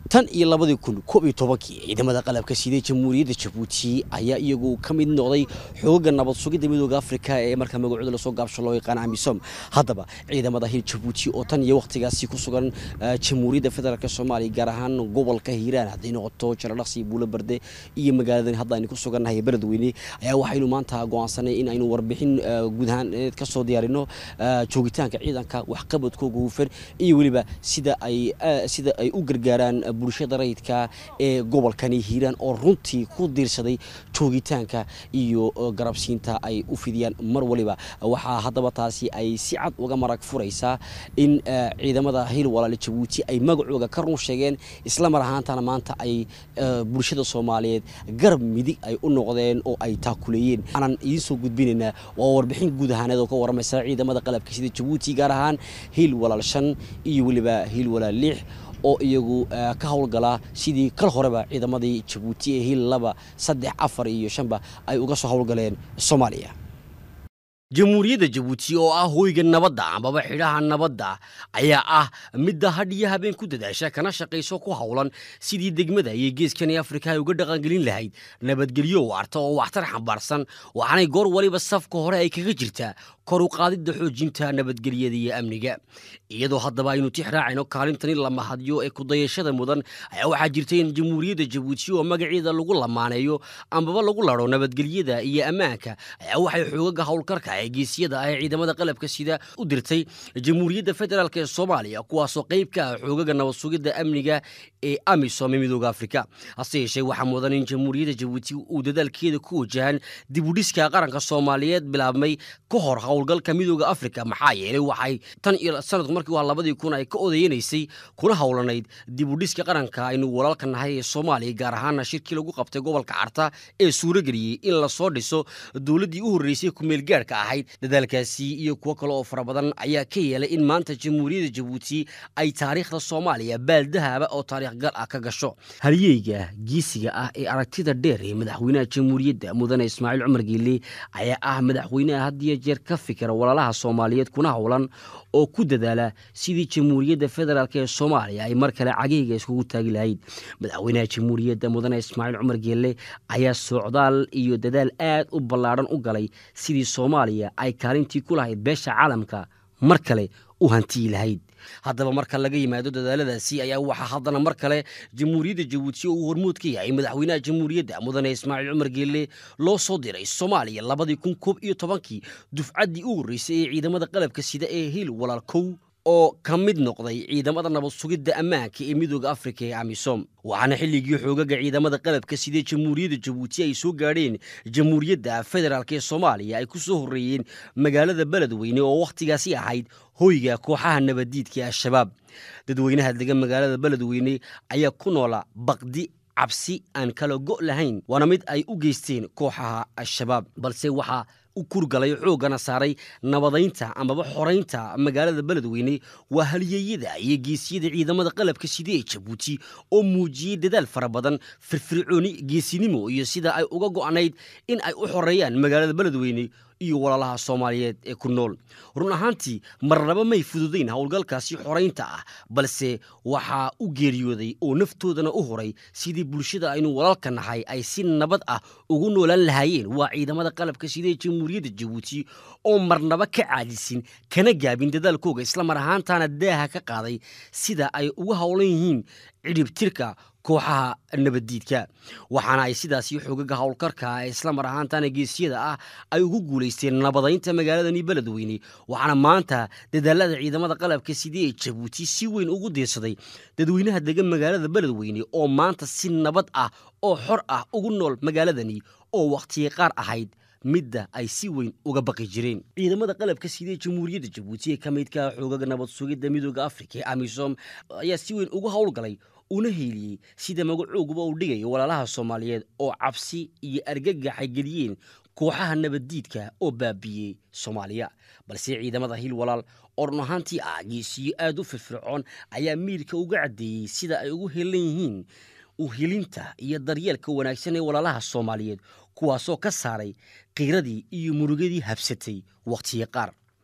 tan iyo labadii kun koob iyo tobankii ciidamada qalabka siday jamhuuriyadda jabuuti ayaa iyagu ka mid noqday xooga nabad sugidda midooda afrika ee markaa magacooda lasoo gaabsho loo yaqaan amisom haddaba ciidamada hil jabuuti oo tan iyo wakhtigaasi ku sugan jamhuuriyadda federaalk soomaaliya gaar ahaan gobolka hiiraan hadday noqoto jaradhaqsi buulo barde iyo magaaladan hadda aynu ku sugannahay beledweyne ayaa waxaynu maanta go'aansanay in aynu warbixin guud ahaan ka soo diyaarino joogitaanka ciidanka waxqabadkooga hufan iyo weliba sida ay sida ay u gargaaraan bulshada rayidka ee gobolkani hiiraan oo runtii ku diirsaday joogitaanka iyo garabsiinta ay u fidiyaan mar waliba waxaa haddaba taasi ay si cad uga marag furaysaa in ciidamada hil walaale jabuuti ay magacooga ka run sheegeen isla mar ahaantana maanta ay bulshada soomaaliyeed garab midig ay u noqdeen oo ay taakuleeyeen aanan idiin soo gudbinaynaa waa warbixin guud ahaaneed oo ka warramaysa ciidamada qalabka sida jabuuti gaar ahaan hil walaal shan iyo weliba hil walaal lix oo iyagu ka howlgalaa sidii kal horeba ciidamadii jabuuti ee hil laba saddex afar iyo shanba ay uga soo howlgaleen soomaaliya jamhuuriyadda jabuuti oo ah hoyga nabadda amaba xidhaha nabadda ayaa ah midda hadh iyo habeen ku dadaasha kana shaqayso ku howlan sidii degmada iyo geeskani afrika ay uga dhaqangelin lahayd nabadgelyo waarta oo waxtar xambaarsan waxaanay goor waliba safka hore ay kaga jirtaa kor u qaadidda xoojinta nabadgelyada iyo amniga iyadoo haddaba aynu tix raacayno kaalintani la mahadyo ee kudayashada mudan ayaa waxaa jirtay in jamhuuriyadda jabuuti oo magaceeda lagu lamaaneeyo ambaba lagu ladho nabadgelyada iyo ammaanka ayaa waxay xoogaga howlkarka ee geesiyada ah ee ciidamada qalabka sida u dirtay jamhuuriyadda federaalk ee soomaaliya kuwaasoo qayb ka ah xoogaga nabad sugidda amniga ee amisom ee midooda afrika hase yeeshee waxaa mudan in jamhuuriyadda jabuuti uu dadaalkeeda ku wajahan dibudhiska qaranka soomaaliyeed bilaabmay ka hor howlgalka midooda afrika maxaa yeelay waxay tan iyo sanadku markii waa labadii kun ay ka odayanaysay kuna howlanayd dibudhiska qaranka aynu walaalka nahay ee soomaaliya gaar ahaana shirkii lagu qabtay gobolka carta ee suurageliyey in lasoo dhiso dowladdii u horreysay kumeelgaarhka ahayd dadaalkaasi iyo kuwo kale oo fara badan ayaa ka yeelay in maanta jamhuuriyadda jabuuti ay taariikhda soomaaliya baaldahaba oo taariikh gal ah ka gasho halyeyga giisiga ah ee aragtida dheer ee madaxweynaha jamhuuriyadda mudane ismaaciil cumar geelle ayaa ah madaxweynaha had iyo jeer ka fikira walaalaha soomaaliyeed kuna howlan oo ku dadaala sidii jamhuuriyadda federaalk ee soomaaliya ay mar kale cageyga iskugu taagi lahayd madaxweynaha jamhuuriyadda mudane ismaaciil cumar geelle ayaa socdaal iyo dadaal aad u ballaadhan u galay sidii soomaaliya ay kaalintii ku lahayd beesha caalamka mar kale u hantiyi lahayd haddaba marka laga yimaado dadaaladaasi ayaa waxaa haddana mar kale jamhuuriyadda jabuuti oo uu hormuud ka yahay madaxweynaha jamhuuriyadda mudane ismaaciil cumar geelle loo soo diray soomaaliya labadii kun koob iyo tobankii dufcaddii u horreysay ee ciidamada qalabka sida ee hil walaal kow oo ka mid noqday ciidamada nabad sugidda ammaanka ee midooda afrika ee amisom waxaana xilligii xoogaga ciidamada qalabka sidee jamhuuriyadda jabuuti ay soo gaadheen jamhuuriyadda federaalk ee soomaaliya ay ku soo horreeyeen magaalada beledweyne oo wakhtigaasi ahayd hoyga kooxaha nabaddiidka al-shabaab dadweynaha degan magaalada beledweyne ayaa ku noola baqdi cabsi aan kala go' lahayn waana mid ay u geysteen kooxaha al-shabaab balse waxaa u kurgalay xooggana saaray nabadaynta amaba xoraynta magaalada beledweyne waa halyeeyada iyo geesiyada ciidamada qalabka sida ee jabuuti oo muujiyey dadaal fara badan firfircooni geesinimo iyo sida ay uga go'nayd in ay u xoreeyaan magaalada beledweyne iyo walaalaha soomaaliyeed ee ku nool run ahaantii marnaba may fududayn howlgalkaasi xoraynta ah balse waxaa u geeriyooday oo naftoodana u horay sidii bulshada aynu walaalka nahay ay si nabad ah ugu noolaan lahaayeen waa ciidamada qalabka sida ee jamhuuriyadda jabuuti oo marnaba ka caadisin kana gaabin dadaalkooga isla mar ahaantaana daaha ka qaaday sida ay uga howlan yihiin cidhibtirka kooxaha nabaddiidka waxaana ay sidaasi xoogaga howlkarka ee isla mar ahaantana geesiyada ah ay ugu guulaysteen nabadaynta magaaladani beledweyne waxaana maanta dadaalada ciidamada qalabka sidii ee jabuuti si weyn ugu diirsaday dadweynaha degan magaalada beledweyne oo maanta si nabad ah oo xor ah ugu nool magaaladani oo wakhtiya qaar ahayd midda ay si weyn uga baqi jireen ciidamada qalabka sidee jamhuuriyadda jabuuti ee ka midka xoogaga nabad sugidda midooda afrika ee amisom ayaa si weyn uga howlgalay una heeliyey sida magacooguba uu dhigayo walaalaha soomaaliyeed oo cabsi iyo argagax ay geliyeen kooxaha nabaddiidka oo baabiiyey soomaaliya balse ciidamada hil walaal oo run ahaantii ah geesiyo aad u firfircoon ayaa miirka uga caddeeyey sida ay ugu helan yihiin uhelinta iyo daryeelka wanaagsan ee walaalaha soomaaliyeed kuwaasoo ka saaray qiiradii iyo murugadii habsatay wakhtiyo qaar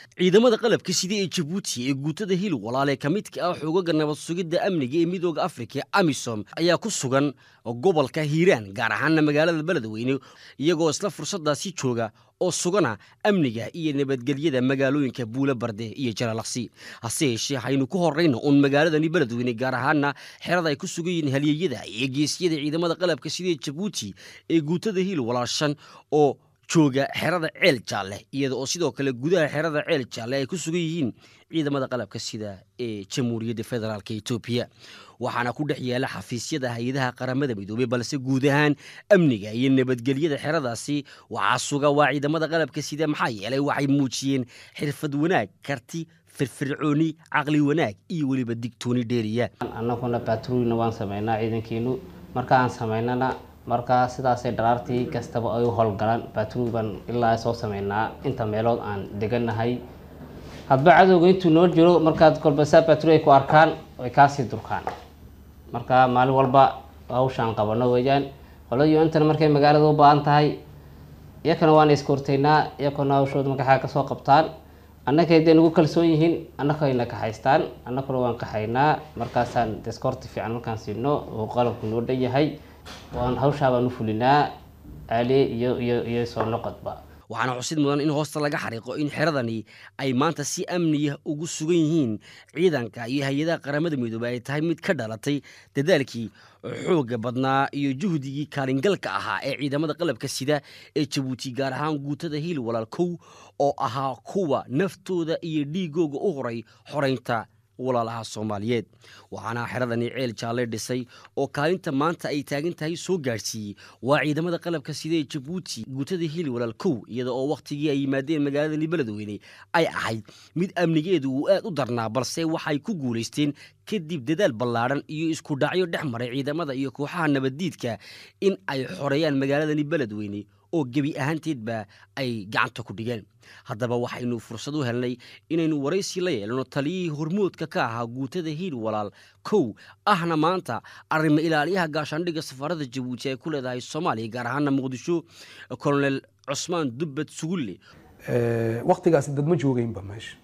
ciidamada qalabka sida ee jabuuti ee guutada hil walaale ka midka ah xoogaga nabad sugidda amniga ee midooda afrika amisom ayaa ku sugan gobolka hiiraan gaar ahaana magaalada beledweyne iyagoo isla fursadaasi jooga oo sugana amniga iyo nabadgelyada magaalooyinka buule barde iyo jalaalaqsi hase yeeshee haynu ku horrayna uun magaaladani beledweyne gaar ahaana xerada ay ku sugan yihiin haliyeyada iyo geesyada ciidamada qalabka sida ee jabuuti ee guutada hil walaashan oo jooga xerada ceel jaalle iyada oo sidoo kale gudaha xerada ceel jaalle ay ku sugan yihiin ciidamada qalabka sida ee jamhuuriyadda federaalk etoobiya waxaana ku dhex yaala xafiisyada hay-adaha qaramada midoobey balse guud ahaan amniga iyo nabadgelyada xeradaasi waxaa suga waa ciidamada qalabka sida maxaa yeelay waxay muujiyeen xirfad wanaag karti firfircooni caqli wanaag iyo weliba digtooni dheeriya annaguna batrulina waan sameynaa ciidankiinu marka aan sameynana markaa sidaasay dharaartii kastaba ay u howlgalaan batrul baan ilaa soo sameynaa inta meelood aan deganahay hadba cadowga intuu noo jiro markaad kolbasaa batrul ay ku arkaan ay kaasii durkaan marka maalin walba hawshaan qabano weeyaan qolada un-tana markay magaalada u baahan tahay iyakana waana iskortaynaa iyakuna hawshooda magaxaa kasoo qabtaan annaka haday nagu kalsoon yihiin annakayna kaxaystaan annakuna waan kaxaynaa markaasaan deskorti fiican markaan siino oo qalabku noo dhan yahay waan hawshaa baan u fulinaa aaliye iyo iyo iyo soo noqodba waxaana xusid mudan in hoosta laga xariiqo in xeradani ay maanta si amniya ugu sugan yihiin ciidanka iyo hay-adaha qaramada midoobey ay tahay mid ka dhalatay dadaalkii xoogga badnaa iyo juhdigii kaalingalka ahaa ee ciidamada qalabka sida ee jabuuti gaar ahaan guutada hiil walaal kow oo ahaa kuwa naftooda iyo dhiigooga u horay xoraynta walaalaha soomaaliyeed waxaana xeradani ceel jaalle dhisay oo kaalinta maanta ay taagan tahay soo gaadhsiiyey waa ciidamada qalabka sida ee jabuuti guutada hili walaal kow iyada oo wakhtigii ay yimaadeen magaaladani beledweyne ay ahayd mid amnigeedu uu aad u darnaa balse waxay ku guulaysteen kadib dadaal ballaadhan iyo isku dhacyo dhex maray ciidamada iyo kooxaha nabaddiidka in ay xoreeyaan magaaladani beledweyne oo gebi ahaanteedba ay gacanta ku dhigeen haddaba waxaynu fursad u helnay inaynu waraysi la yeelano taliyihii hormoodka ka ahaa guutada hiil walaal kow ahna maanta arrimo ilaaliyaha gaashaandhigga safaarada jabuuti ay ku leedahay soomaaliya gaar ahaana muqdisho colonel cusmaan dubbad sugulle waktigaasi dad ma joogeynba meesha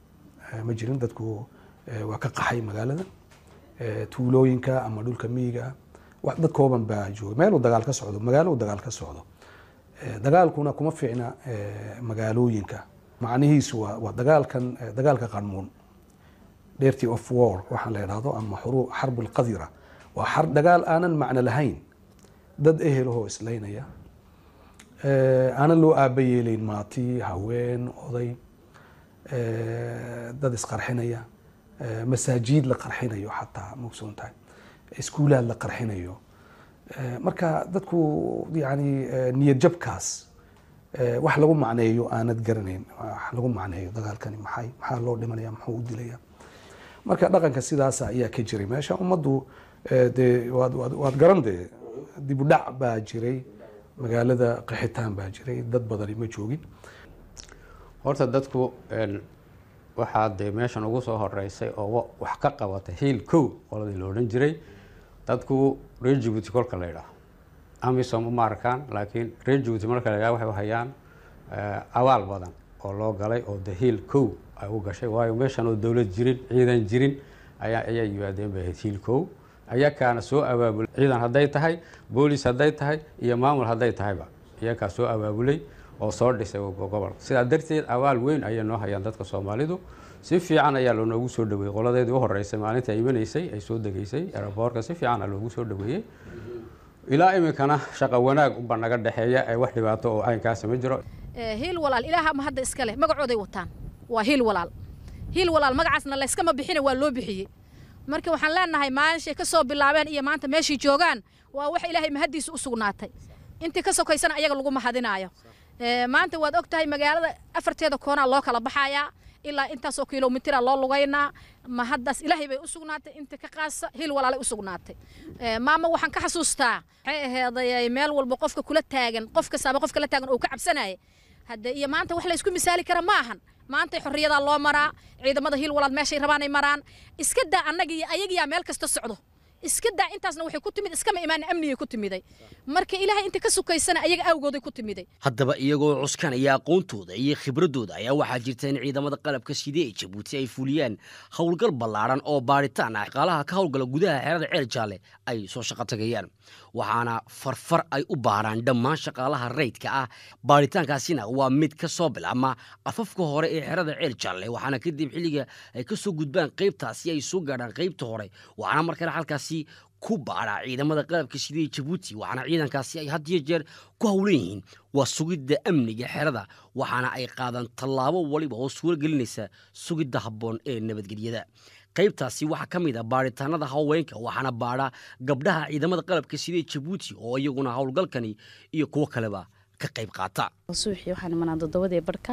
ma jirin dadku waa ka qaxay magaalada tuulooyinka ama dhulka miyiga dad kooban baa joogay meeluu dagaal ka socdo magaalo uu dagaal ka socdo dagaalkuna kuma fiicna magaalooyinka macnihiisu waa dagaalkan dagaalka qarmuun dirty of war waxaan la idhahdo ama xarb lqadira waa dagaal aanan macno lahayn dad ehelahoo islaynaya aanan loo aaba yeelayn maati haween oday dad isqarxinaya masaajiid la qarxinayo xataa maogsoon tahay iskuulaad la qarxinayo marka dadku yani niyad jabkaas wax lagu macneeyo aanad garanayn wax lagu macneeyo dagaalkani maxay maxaa loo dhimanaya muxuu u dilaya marka dhaqanka sidaasa ayaa ka jiray meesha ummaddu dee waad waad garan dee dib u dhac baa jiray magaalada qaxitaan baa jiray dad badani ma joogin horta dadku waxaa dee meeshan ugu soo horeysay oo wax ka qabatay hiil kow qoladii la odhan jiray dadku reer jabuuti kolka la ydhaah amisom uma arkaan laakiin reer jabuuti marka la ydhaha waxay hayaan abaal badan oo loo galay oo de hiil kow ay u gashay waayo meeshan oo dowlad jirin ciidan jirin ayaa ayaa yimaadeen bay ahayd hiil kow iyakaana soo abaabulay ciidan hadday tahay boolis hadday tahay iyo maamul hadday tahayba iyakaa soo abaabulay oo soo dhisay gobolka sidaa darteed abaal weyn ayay noo hayaan dadka soomaalidu si fiican ayaa loonoogu soo dhaweeyey qoladeedii u horeysay maalinta ay imanaysay ay soo degeysay eraboorka si fiican aa loogu soo dhaweeyey ilaa iminkana shaqa wanaag uba naga dhexeeya ee wax dhibaato oo aynkaasi ma jiro hiil walaal ilaaha ma hadda iska leh magacooday wataan waa hiil walaal hiil walaal magacaasna layskama bixina waa loo bixiyey marka waxaan leenahay maalinshay ka soo bilaabeen iyo maanta meeshay joogaan waa wax ilaahay mahaddiisa u sugnaatay intii ka sokaysana ayaga lagu mahadinaayo maanta waad og tahay magaalada afarteeda koonaa loo kala baxayaa ilaa intaasoo kilomitira loo lugaynaa ma haddaas ilaahay bay u sugnaatay inta ka qaasa hil walaalay u sugnaatay maama waxaan ka xasuustaa waxay aheeday meel walba qofka kula taagan qof kastaaba qof kala taagan oo ka cabsanaya hadde iyo maanta wax laysku misaali kara ma ahan maantay xorriyadaa loo maraa ciidamada hil walaal meeshay rabaanay maraan iska daa annaga iyo ayagiyaa meel kasta socdo iska daa intaasna waxay ku timid iskama imaan amnigay ku timiday marka ilaahay inta ka sukaysana ayaga awgooday ku timiday haddaba iyagoo cuskanaya aqoontooda iyo khibradooda ayaa waxaa jirta in ciidamada qalabka side ee jabuuti ay fuliyaan howlgal ballaadhan oo baadhitaan ah shaqaalaha ka howlgala gudaha xerada ceel jaalle ay soo shaqo tagayaan waxaana farfar ay u baaraan dhammaan shaqaalaha rayidka ah baadhitaankaasina waa mid ka soo bilaabma afafka hore ee xerada ceel jaalle waxaana kadib xilliga ay ka soo gudbaan qaybtaasi ay soo gaadhaan qaybta hore waxaana markale halkaasi ku baadhaa ciidamada qalabka sida ee jabuuti waxaana ciidankaasi ay had iyo jeer ku howlan yihiin waa sugidda amniga xerada waxaana ay qaadaan tallaabo waliba oo suuro gelinaysa sugidda habboon ee nabadgelyada qaybtaasi waxaa ka mid a baadhitaanada haweenka waxaana baadha gabdhaha ciidamada qalabka sida ee jabuuti oo iyaguna howlgalkani iyo kuwo kaleba ka qayb qaata subaxii waxaan imanaa toddobadii barhka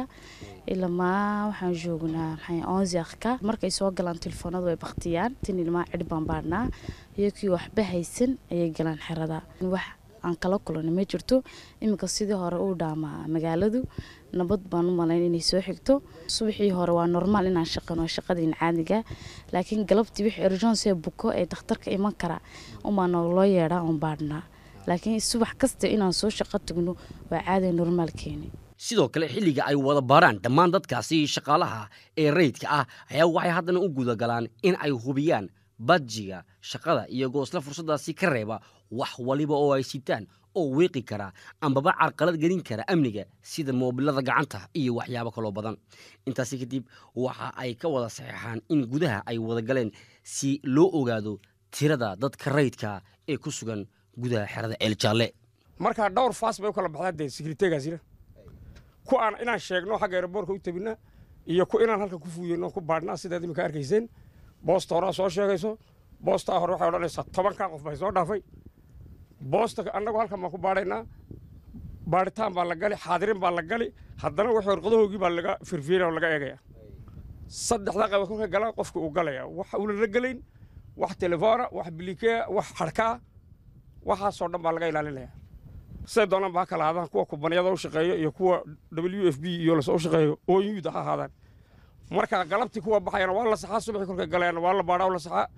ilamaa waxaan joognaa maxay onziakhka markay soo galaan telefoonadu way baktiyaan tin ilmaa cidh baan baadhnaa iyo kii waxba haysan ayay galaan xerada wax aan kala kulana ma jirto iminka sidii hore uu dhaamaa magaaladu nabad baan u malayn inay soo xigto subaxii hore waa normaal inaan shaqano shaqadiin caadiga laakiin galabtii wixii urgence buko ee dakhtarka iman kara umaa loo yeedhaa oon baadhnaa laakiin subax kasta inaan soo shaqo tagno waa caadi normaalkeeni sidoo kale xilliga ay wada baaraan dhammaan dadkaasi shaqaalaha ee rayidka ah ayaa waxay haddana u gudagalaan in ay hubiyaan badjiga shaqada iyagoo isla fursaddaasi ka reeba wax waliba oo ay sitaan oo weeqi kara ambaba carqalad gelin kara amniga sida moobilada gacanta iyo waxyaabo kaloo badan intaasi kadib waxa ay ka wada saxeexaan in gudaha ay wada galeen si loo ogaado tirada dadka rayidka ee ku sugan gudaha xerada ceel jaalle markaa dhowr faas bay u kala baxdaa dee sekretegaasina ku aan inaan sheegno xagga aeroboorka u tabina iyo ku inaan halka ku fuuyeyno ku baadhnaa sidaad imika arkayseen boosta horaa soo sheegayso boostaa hore waxay odhanaysaa tobankaa qof bay soo dhaafay boosta annagu halkan baan ku baadhaynaa baadhitaan baa la gali xaadirin baa la gali haddana wixii warqadahoogii baa laga firfiiraya oo laga eegaya saddexdaa qayba kolka gala qofka uu galaya wax uulala gelayn wax telefoona wax bilikeya wax xadhkaa waxaasoo dhan baa laga ilaalinaya siday doonaan baa kala ahaadaan kuwa kubaniyada u shaqeeya iyo kuwa w f b iyo lasoo shaqeeyo oyuda ha ahaadaan marka galabtii kuwa baxayana waa la saxaa subaxii kolkay galayana waa la baadhaa la saxaa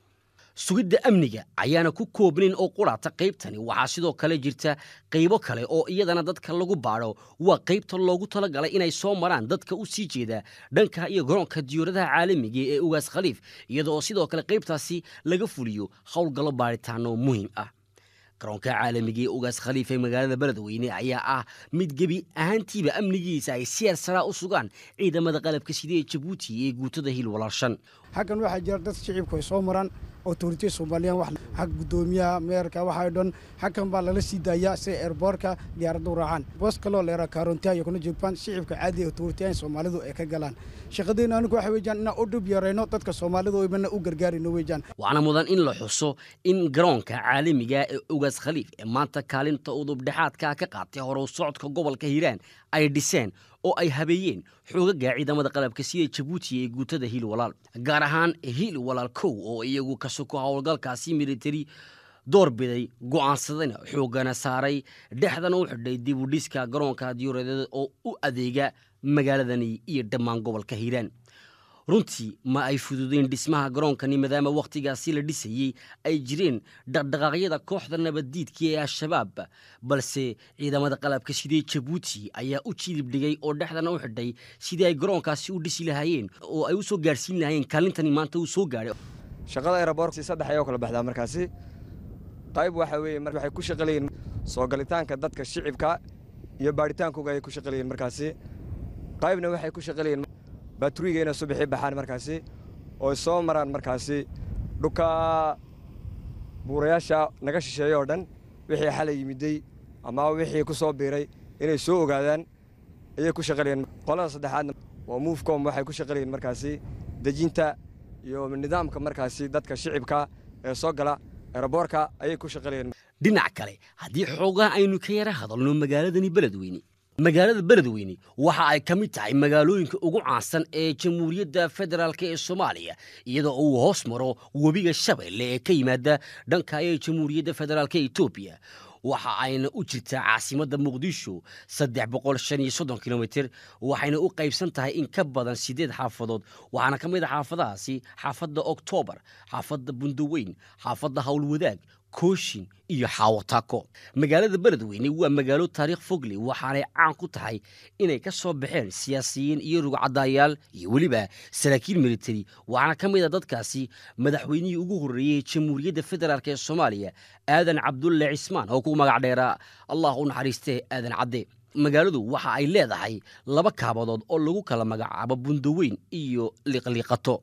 sugidda amniga ayaana ku koobnayn oo quraata qaybtani waxaa sidoo kale jirta qaybo kale oo iyadana dadka lagu baadho waa qaybta loogu talagalay inay soo maraan dadka u sii jeeda dhanka iyo garoonka diyauradaha caalamiga ee ugaas khaliif iyadoo sidoo kale qaybtaasi laga fuliyo howlgallo baadhitaano muhiim ah garoonka caalamiga ee ugaas khaliif ee magaalada beledweyne ayaa ah mid gebi ahaantiiba amnigiisa ay siyaar saraa u sugaan ciidamada qalabka sida ee jabuuti ee guutada hil walaashan xaggan waxaa jira dad shicibku ay soo maraan autoritiya soomaaliyaan wax xag guddoomiyaha meerka waxaa dhan xaggan baa lala sii daayaa si eerboorka diyaaradda u raacaan boos kaloo leera kaarontiya iyo kuna joogbaan shicibka caadiga autoritiyan soomaalidu ay ka galaan shaqadeenna anigu waxa weeyaan inaan u dhib yarayno dadka soomaalidu imana u gargaarino weeyaan waxaana mudan in la xuso in garoonka caalamiga ee ugaas khaliif ee maanta kaalinta udubdhexaadka ka qaatay horow socodka gobolka hiiraan ay dhiseen oo ay habeeyeen xoogaga ciidamada qalabka sida jabuuti ee guutada hiil walaal gaar ahaan hiil walaal kow oo iyagu ka soko howlgalkaasi militari door biday go'aansadayna xoogana saaray dhexdana u xidhay dib u dhiska garoonka diyuuradeed oo u adeega magaaladani iyo dhammaan gobolka hiiraan runtii ma ay fududeyn dhismaha garoonkani maadaama wakhtigaasi la dhisayey ay jireen dhaqdhaqaaqyada kooxda nabaddiidka ee al-shabaab balse ciidamada qalabka sidee jabuuti ayaa u jilib dhigay oo dhexdana u xidhay sidii ay garoonkaasi u dhisi lahaayeen oo ay u soo gaarhsiin lahaayeen kaalintani maanta uu soo gaadhay shaqada aeroboorti saddex ayoo kala baxdaa markaasi qayb waxa weeye waxay ku shaqaleyiin soo galitaanka dadka shicibka iyo baadhitaankooga ayay ku shaqaleyiin markaasi qaybna waxay ku shaqaleyiin baaturiga inay subaxii baxaan markaasi oo soo maraan markaasi dhulka buurayaasha naga shisheeya oo dhan wixii xalay yimiday ama wixii ku soo biiray inay soo ogaadaan ayay ku shaqalayeen qolada saddexaadna waa moofcom waxay ku shaqalayeen markaasi dejinta iyo nidaamka markaasi dadka shicibka ee soo gala eeraboorka ayay ku shaqalayeen dhinac kale haddii xoogaha aynu ka yara hadalno magaaladani beledweyne magaalada beledweyne waxa ay ka mid tahay magaalooyinka ugu caansan ee jamhuuriyadda federaalk ee soomaaliya iyadoo uu hoos maro webiga shabeelle ee ka yimaada dhanka ee jamhuuriyadda federaalk etoobiya waxa ayna u jirtaa caasimadda muqdisho saddex boqol shan iyo soddon kilomitir waxayna u qaybsan tahay in ka badan siddeed xaafadood waxaana ka mid a xaafadahaasi xaafadda oktoobar xaafadda bundaweyn xaafadda howlwadaag kooshin iyo xaawataako magaalada beledweyne waa magaalo taariikh fogle waxaanay caan ku tahay inay ka soo baxeen siyaasiyiin iyo rugcadaayaal iyo weliba saraakiil militari waxaana ka mid a dadkaasi madaxweynihii ugu horreeyey jamhuuriyadda federaalk ee soomaaliya aadan cabdulle cismaan oo ku magac dheeraa allah u naxariistee aadan cadde magaaladu waxa ay leedahay laba kaabadood oo lagu kala magacaabo bundaweyn iyo liqliiqato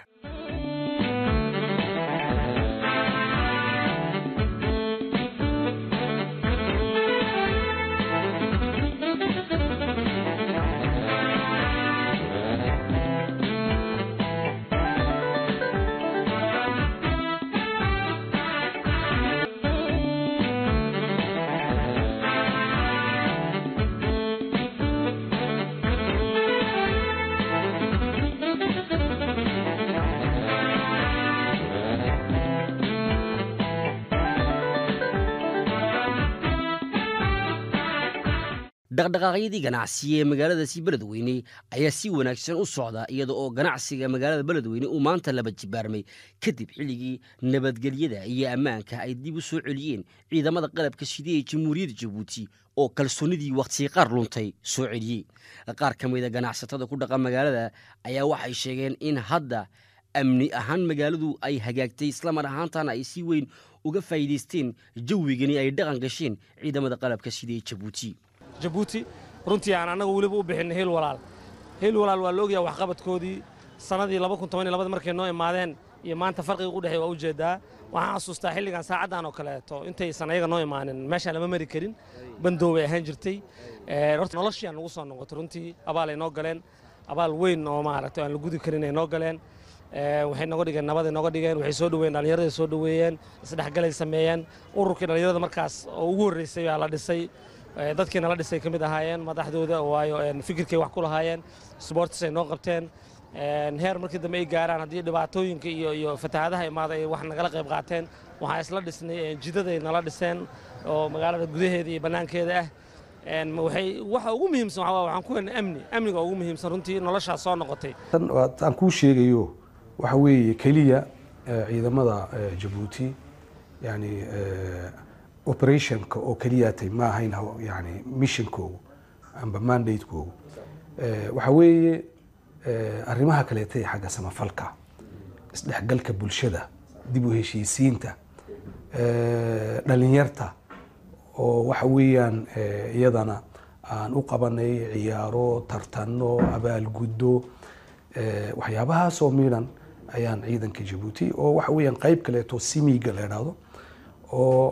dhaqdhaqaaqyadii ganacsiga ee magaaladaasi beledweyne ayaa si wanaagsan u socda iyada oo ganacsiga magaalada beledweyne uu maanta laba jibaarmay kadib xilligii nabadgelyada iyo ammaanka ay dib u soo celiyeen ciidamada qalabka sida ee jamhuuriyadda jabuuti oo kalsoonidii wakhtiga qaar luntay soo celiyey qaar ka mid a ganacsatada ku dhaqan magaalada ayaa waxay sheegeen in hadda amni ahaan magaaladu ay hagaagtay islamar ahaantana ay si weyn uga faa'iidaysteen jawigani ay dhaqan gasheen ciidamada qalabka sida ee jabuuti jabuuti runtii aan annagu weliba u bixinay hiil walaal hiil walaal waa la ogyaha waxqabadkoodii sannadii markay noo imaadeen iyo maanta farqiga u dhexey waa u jeedaa waxaan xasuustaa xilligan saacaddan oo kaleeto intaysan ayaga noo imaanin meeshaan lama mari karin bandoobay ahaan jirtay horta noloshiaan nagu soo noqotay runtii abaalay noo galeen abaal weyn oo maaragtay aan la gudi karin ay noo galeen waxay noga dhigeen nabaday noga dhigeen waxay soo dhoweeyeen dhallinyaraday soo dhoweeyeen isdhexgalay sameeyeen ururkii dhallinyarada markaas oo ugu horreysay baa la dhisay dadkiina la dhisay ka mid ahaayeen madaxdooda waayo fikirkay wax ku lahaayeen sboortis ay noo qabteen heer markii dambe ay gaaraan haddii dhibaatooyinka iyo iyo fatahaadaha imaada ay wax nagala qayb qaateen waxaa isla dhisnay jidaday nala dhiseen oo magaalada gudaheeda iyo bannaankeeda ah waxay waxa ugu muhiimsan waxaa waxaan ku helnay amni amniga ugu muhiimsan runtii noloshaas soo noqotay tan aan kuu sheegayo waxa weeye keliya ciidamada jabuuti yani operationka oo keliyaatay ma ahayn yani missionkoogu amba mandatekoogu waxa weeye arrimaha kaleetay xagga samafalka isdhexgalka bulshada dib u heshiisiinta dhalinyarta oo waxa weeyaan iyadana aan u qabanay ciyaaro tartano abaalguddo waxyaabahaasoo midhan ayaan ciidanka jabuuti oo waxa weeyaan qayb kaleeto simiga la idhaahdo oo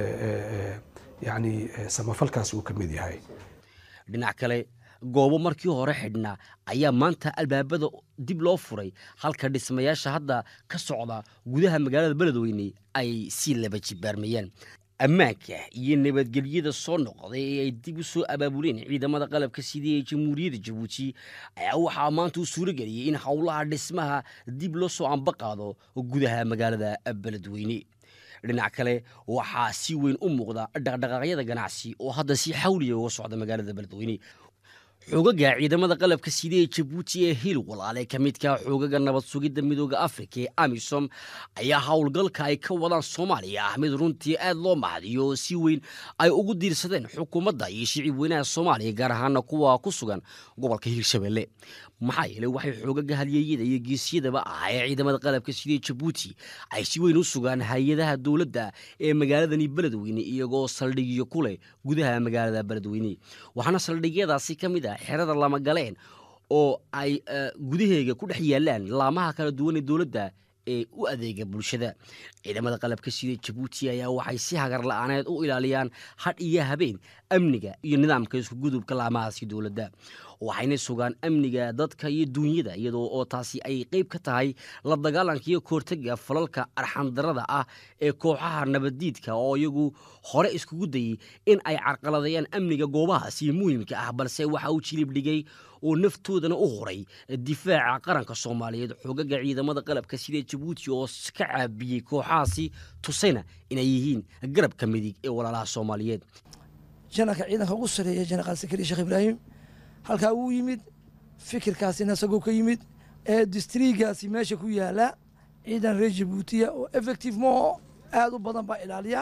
yani samafalkaas uu ka mid yahay dhinac kale goobo markii hore xidhnaa ayaa maanta albaabada dib loo furay halka dhismayaasha hadda ka socda gudaha magaalada beledweyne ay si laba jibaarmayaan ammaanka iyo nabadgelyada soo noqday ee ay dib u soo abaabuleen ciidamada qalabka sidii ee jamhuuriyadda jabuuti ayaa waxaa maanta u suuro geliyey in howlaha dhismaha dib loo soo ambaqaado gudaha magaalada beledweyne dhinac kale waxaa si weyn u muuqda dhaqdhaqaaqyada ganacsi oo hadda si xawliya uga socda magaalada beledweyne xoogaga ciidamada qalabka sida ee jabuuti ee hiil walaale ka midka xoogaga nabad sugidda midooda afrika ee amisom ayaa howlgalka ay ka wadaan soomaaliya ah mid runtii aad loo mahadiyo oo si weyn ay ugu diirsadeen xukuumadda iyo shicib weynaha soomaaliya gaar ahaana kuwa ku sugan gobolka hiirshabelle maxaa yeeley waxay xoogaga halyeeyada iyo geesiyadaba ah ee ciidamada qalabka sida ee jabuuti ay si weyn u sugaan hay-adaha dowladda ee magaaladani beledweyne iyagoo saldhigyo ku leh gudaha magaalada beledweyne waxaana saldhigyadaasi ka mid ah xerada lama galeen oo ay gudaheega ku dhex yaalaan laamaha kala duwan ee dowladda ee u adeega bulshada ciidamada qalabka sida jabuuti ayaa waxay si hagar la-aaneed u ilaaliyaan hadh iyo habeen amniga iyo nidaamka iskugudubka laamahaasi dowladda waxayna sugaan amniga dadka iyo duunyada iyadoo oo taasi ay qeyb ka tahay la dagaalanka iyo kahortega falalka arxandarada ah ee kooxaha nabaddiidka oo iyagu hore iskugu dayey in ay carqaladeeyaan amniga goobahaasi muhiimka ah balse waxa uu jilib dhigay oo naftoodana u horay difaaca qaranka soomaaliyeed xoogaga ciidamada qalabka sida jabuuti oo ka caabiyey kooxahaasi tusayna inay yihiin garabka midig ee walaalaha soomaaliyeed janalka ciidanka ugu sareeya jenaraal sakari sheekh ibraahim halkaa wuu yimid fikirkaasina isagoo ka yimid ee distrigaasi meesha ku yaala ciidan reer jabuutiya oo effective maho aada u badan baa ilaaliya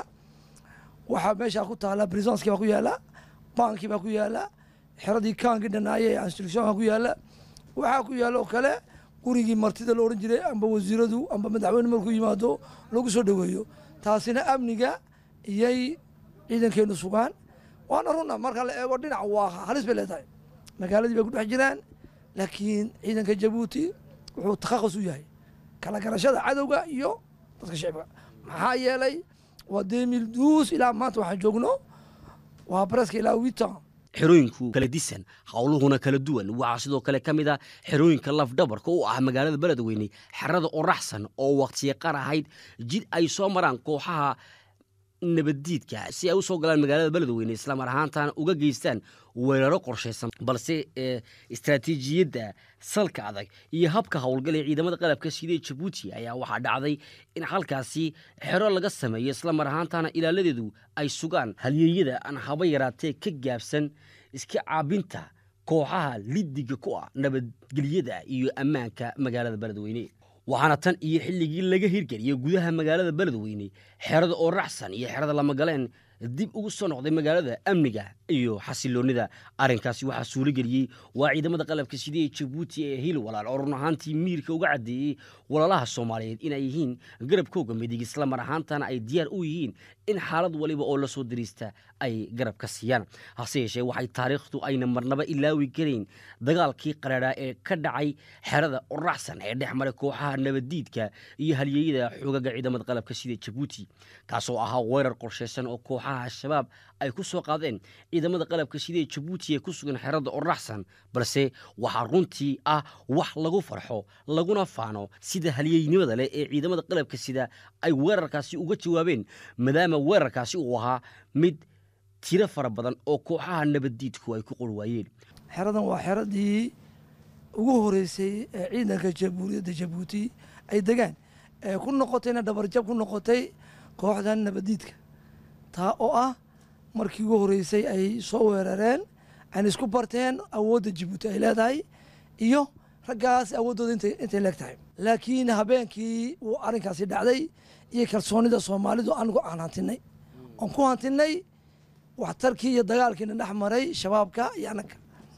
waxaa meeshaa ku taala brisonski baa ku yaala bankii baa ku yaala xeradii kaanki dhanaaye ee instructionka ku yaala waxaa ku yaala oo kale gurigii martida la odhan jiray amba wasiiradu amba madaxweyne markuu yimaado lagu soo dhoweeyo taasina amniga iyay ciidankeenu sugaan waana runa marka la eego dhinac waa halis bay leedahay magaaladii bay ku dhex jiraan laakiin ciidanka jabuuti wuxuu takhasus u yahay kala garashada cadowga iyo dadka shicibka maxaa yeelay waa demil duus ilaa maanta waxaan joogno waa bareska ilaa witan xerooyinku kala disan howluhuna kala duwan waxaa sidoo kale ka mid a xerooyinka lafdhabarka u ah magaalada beledweyne xerada oraxsan oo waqtiya qar ahayd jid ay soo maraan kooxaha nabaddiidka si ay u soo galaan magaalada beledweyne islamar ahaantana uga geystaan weeraro qorshaysan balse istraatiijiyadda salka adag iyo habka howlgal ee ciidamada qalabka sida jabuuti ayaa waxaa dhacday in halkaasi xero laga sameeyo islamar ahaantana ilaaladeedu ay sugaan halyeeyada aan haba yaraatee ka gaabsan iska caabinta kooxaha lidiga ku ah nabadgelyada iyo ammaanka magaalada beledweyne waxaana tan iyo xilligii laga hirgeliyey gudaha magaalada beledweyne xerada oo racsan iyo xerada lamagaleen dib ugu soo noqday magaalada amniga iyo xasiloonida arrinkaasi waxaa suurageliyey waa ciidamada qalabka sida ee jabuuti ee hil walaal oo run ahaantii miirka uga caddeeyey walaalaha soomaaliyeed inay yihiin garabkooga midig isla mar ahaantana ay diyaar u yihiin in xaalad waliba oo lasoo dariista ay garab ka siiyaan hase yeeshee waxay taariikhdu ayna marnaba ilaawi karayn dagaalkii qaraadhaa ee ka dhacay xerada oraxsan ee dhex maray kooxaha nabaddiidka iyo halyeeyada xoogaga ciidamada qalabka sida jabuuti kaasoo ahaa weerar qorshaysan oo kooxaha al-shabaab ay ku soo qaadeen ciidamada qalabka sida jabuuti ee ku sugan xerada oraxsan balse waxaa runtii ah wax lagu farxo laguna faano sida halyeeynimada leh ee ciidamada qalabka sida ay weerarkaasi uga jawaabeen maadaama weerarkaasi uu ahaa mid tiro fara badan oo kooxaha nabaddiidku ay ku qorwaayeen xeradan waa xeradii ugu horeysay ee ciidanka jamhuuriyadda jabuuti ay degaan ee ku noqotayna dhabarjab ku noqotay kooxdan nabaddiidka taa oo ah markii ugu horeysay ay soo weerareen ayna isku barteen awoodda jabuuti ay leedahay iyo raggaas awooddooda intay leeg tahay laakiin habeenkii uu arrinkaasi dhacday iyo kalsoonida soomaalidu anigu aan hantinay oon ku hantinay waxtarkii iyo dagaalkiina dhex maray shabaabka iyo annaga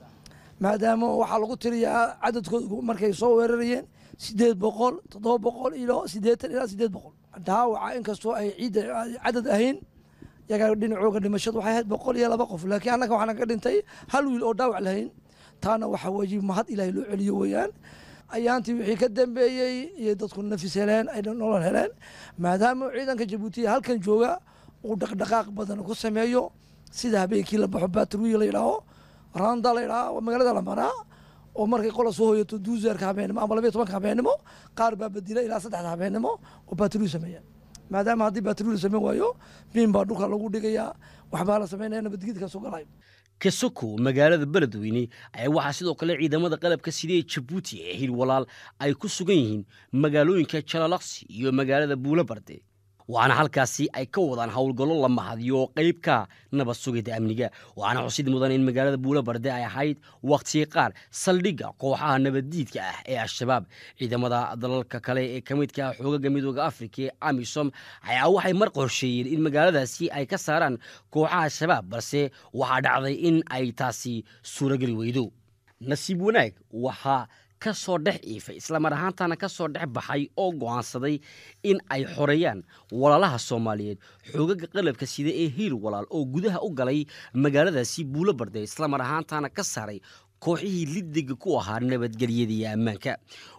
maadaama waxaa lagu tiriyaa cadadkooda markay soo weerarayeen sideed boqol toddoba boqol ilo siddeetan ilaa siddeed boqol dhaawaca inkastoo ay ciidda cadad ahayn yaga dhinacooga dhimashadu waxay ahayd boqol iyo laba qof laakiin annaga waxaana ka dhintay hal wiil oo dhaawac lahayn taana waxaa wajiib mahad ilaahay loo celiyo weeyaan ayaantii wixii ka dambeeyey iyo dadku nafis heleen ay nolol heleen maadaama ciidanka jabuutiya halkan jooga uu dhaqdhaqaaq badan ku sameeyo sida habeenkii la baxo baatruya la yidhaaho randa la yidhaaho magaalada la maraa oo markay qola soo hoyato duuseerka habeenimo ama labayo tobanka habeenimo qaar baa bedila ilaa saddexda habeenimo oo baatruya sameeya maadaama haddii baatruya sameyn waayo miin baa dhulka lagu dhigayaa waxbaa la sameynaya nabadgedka soo galay kasoko magaalada beledweyne ayaa waxaa sidoo kale ciidamada qalabka sida ee jabuuti ee hil walaal ay ku sugan yihiin magaalooyinka jalalaqsi iyo magaalada buulabarde waxaana halkaasi ay ka wadaan howlgallo la mahadiyo oo qayb ka nabad sugida amniga waxaana xusid mudan in magaalada buulabarde ay ahayd wakhtiga qaar saldhigga kooxaha nabaddiidka ah ee al-shabaab ciidamada dalalka kale ee ka midka ah xoogaga midooda afrika ee amisom ayaa waxay mar qorsheeyeen in magaaladaasi ay ka saaraan kooxaha al-shabaab balse waxaa dhacday in ay taasi suurageli weydo nasiib wanaag waxaa ka soo dhex iifay islamar ahaantana ka soo dhex baxay oo go'aansaday in ay xoreeyaan walaalaha soomaaliyeed xoogaga qalabka sida ee hiil walaal oo gudaha u galay magaaladaasi buulo barday islamar ahaantana ka saaray kooxihii lidiga ku ahaa nabadgelyada iyo ammaanka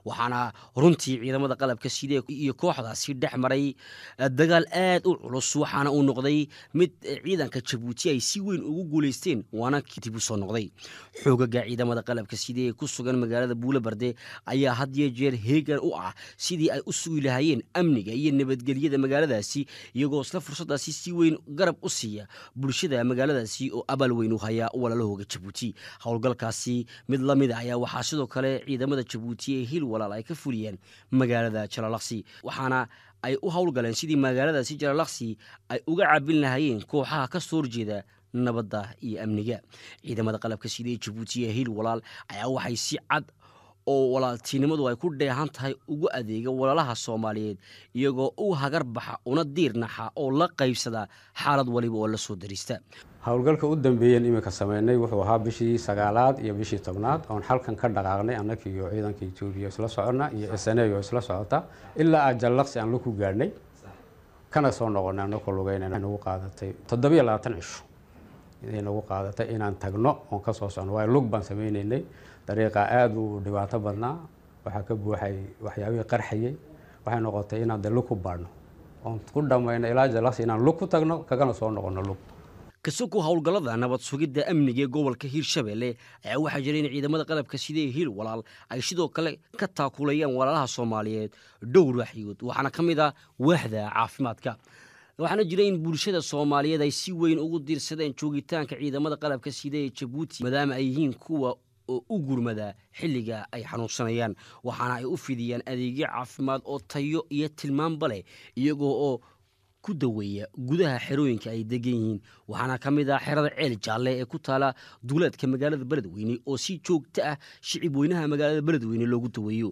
waxaana runtii ciidamada qalabka sida iyo kooxdaasi dhex maray dagaal aad u culus waxaana uu noqday mid ciidanka jabuuti ay si weyn ugu guulaysteen waana dib u soo noqday xoogaga ciidamada qalabka sida ee ku sugan magaalada buulabarde ayaa had iyo jeer heegan u ah sidii ay u sugi lahaayeen amniga iyo nabadgelyada magaaladaasi iyagoo isla fursadaasi si weyn garab u siiya bulshada magaaladaasi oo abaal weyn u haya walaalahooga jabuuti howlgalkaasi mid la mid a ayaa waxaa sidoo kale ciidamada jabuuti ee hil walaal ay ka fuliyeen magaalada jalalaqsi waxaana ay u howlgaleen sidii magaaladaasi jalalaqsi ay uga cabin lahaayeen kooxaha ka soo horjeeda nabadda iyo amniga ciidamada qalabka sida ee jabuuti ee hil walaal ayaa waxay si cad oo walaaltinimadu ay ku dheehan tahay ugu adeega walaalaha soomaaliyeed iyagoo u hagar baxa una diirnaxa oo la qaybsada xaalad waliba oo la soo darista howlgalka u dambeeyeen iminka sameynay wuxuu ahaa bishii sagaalaad iyo bishii tobnaad oon xalkan ka dhaqaaqnay annaka iyo ciidanka etoobiya isla soconna iyo sneyo isla socota ilaa aa jallaqsi aan laku gaadhnay kana soo noqonay annakoo lugeynay nagu qaadatay toddobiyo labaatan cisho iday nagu qaadatay inaan tagno oon ka soo socno waayo lug baan sameyneynay dariiqa aada u dhibaato badnaa waxaa ka buuxay waxyaabihii qarxayay waxay noqotay inaan de lug ku baadhno oon ku dhammayno ilaa jallaqsi inaan lug ku tagno kagana soo noqono lug kasoko howlgallada nabad sugidda amniga ee gobolka hiirshabelle ayaa waxaa jira in ciidamada qalabka sida ee hiil walaal ay sidoo kale ka taakulayaan walaalaha soomaaliyeed dhowr waxyood waxaana ka mid ah waaxda caafimaadka waxaana jira in bulshada soomaaliyeed ay si weyn ugu diirsadeen joogitaanka ciidamada qalabka sida ee jabuuti maadaama ay yihiin kuwa oo u gurmada xilliga ay xanuunsanayaan waxaana ay u fidiyaan adeegyo caafimaad oo tayo iyo tilmaanba leh iyagoo oo ku daweeya gudaha xerooyinka ay degan yihiin waxaana ka mid ah xerada ceel jaalle ee ku taala duuleedka magaalada beledweyne oo si joogto ah shicib weynaha magaalada beledweyne loogu daweeyo